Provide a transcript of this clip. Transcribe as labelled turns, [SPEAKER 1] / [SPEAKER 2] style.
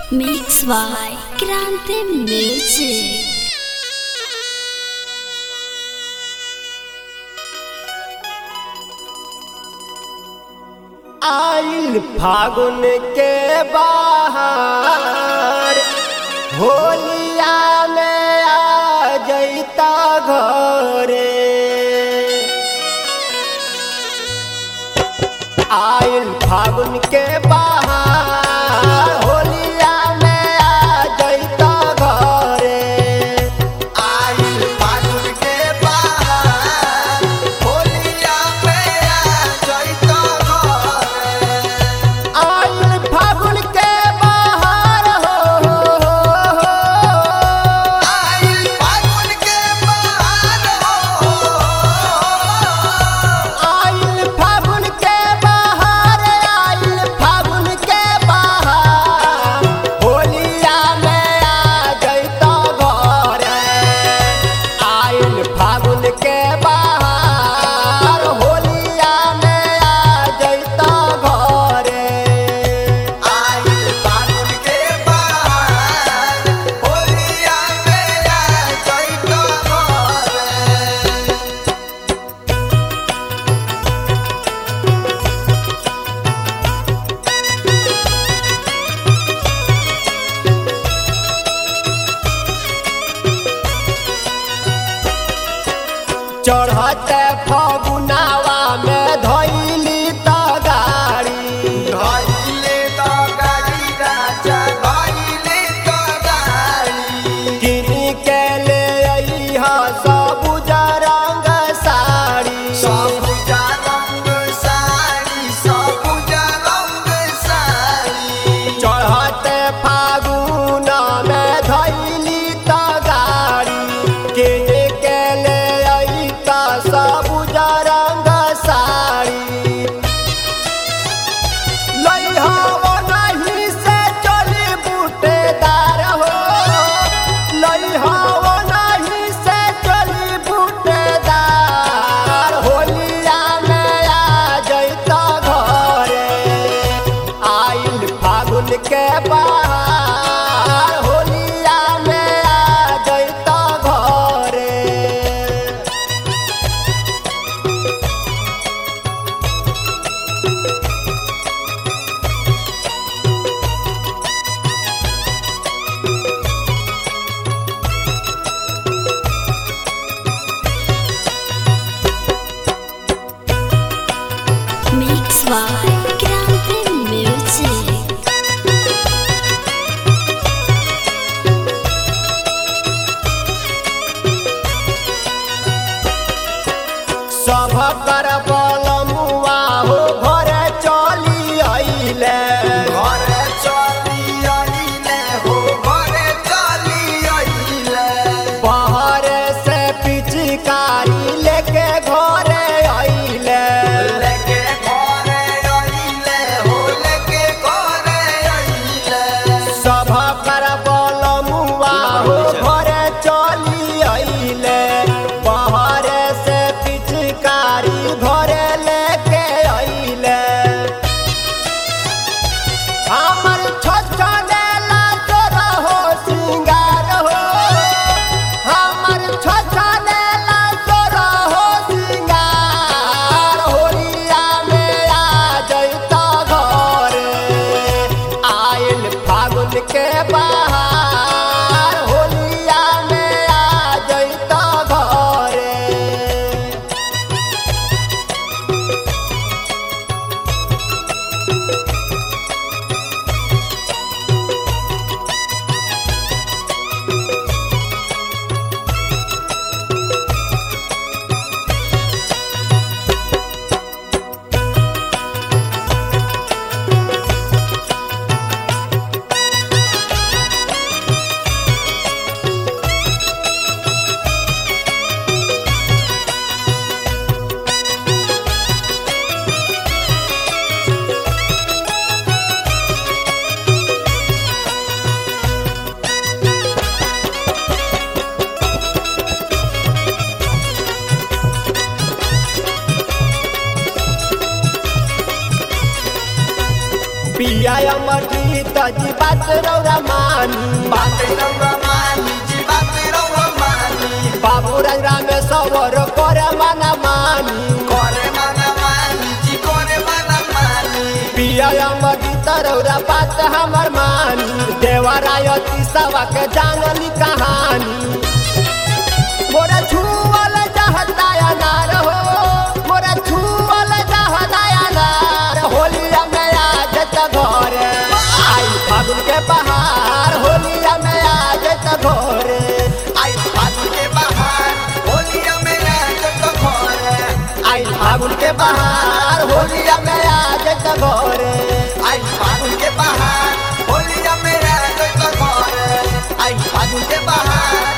[SPEAKER 1] Mix by Grande Music.
[SPEAKER 2] आइल फागुन के बाहर होलिया में आ जैता घरे आइल फागुन के बाहर होलिया में आ जैता घरे
[SPEAKER 3] आइल फागुन के बाहर होलिया में आ जइतो घरे
[SPEAKER 2] आइल फागुन के बाहर हो, हो, हो, हो।
[SPEAKER 3] आइल फागुन के बाहर हो
[SPEAKER 2] आइल फागुन के बाहर आइल फागुन के बाहर होलिया में आ जैतो घरे आइल फागुन के बाहर होलिया में आ जैतो घरे
[SPEAKER 3] आइल फागुन के बाहर होलिया में आ जइतो घरे
[SPEAKER 2] चढ़ते फगुनावा में धैली त गाड़ी
[SPEAKER 3] धइले तो गाड़ी राजा धइले तो गाड़ी
[SPEAKER 2] किनी के ले अइहा सबुज रंग साड़ी
[SPEAKER 3] सबुजा रंग साड़ी सबुजा रंग साड़ी
[SPEAKER 2] चढ़ते फागुन में धैली त गाड़ी किनी के ले अइता सबुज रंग साड़ी लइहा नहीं से चली बूटेदार हो लइहा नहीं से चली बूटेदार होलिया में आ जैता घरे आइल फागुन के बाहर होलिया में आ जैता घरे
[SPEAKER 1] Mix by Grande Music.
[SPEAKER 2] सभ कर बलमुआ हो घरे चली अइले
[SPEAKER 3] घरे चली आइले हो घरे चली आइले
[SPEAKER 2] बाहरे से पिचकारी लेके घरे अइले
[SPEAKER 3] लेके घरे
[SPEAKER 2] पिया अमरजी तजी बात रौरा मानी
[SPEAKER 3] बात रौरा मानी जी बात रौरा मानी
[SPEAKER 2] बाबू राम सवर करे मना मानी
[SPEAKER 3] करे मना मानी जी करे मना मानी
[SPEAKER 2] पिया अमरजी तरौरा बात हमर मानी देवरायती सवा के जानली कहानी मोरा छुअल चाहता अनार हो मोरा छुअल चाहता अनार होलिया में आज त घरे आई फागुन के बहार होलिया में आज त घरे
[SPEAKER 3] आई फागुन के बहार होलिया में आज तो घरे
[SPEAKER 2] आई फागुन के बहार होलिया में आज त घरे
[SPEAKER 3] आई फागुन के बहार होलिया में आज तो घरे आई फागुन के बहार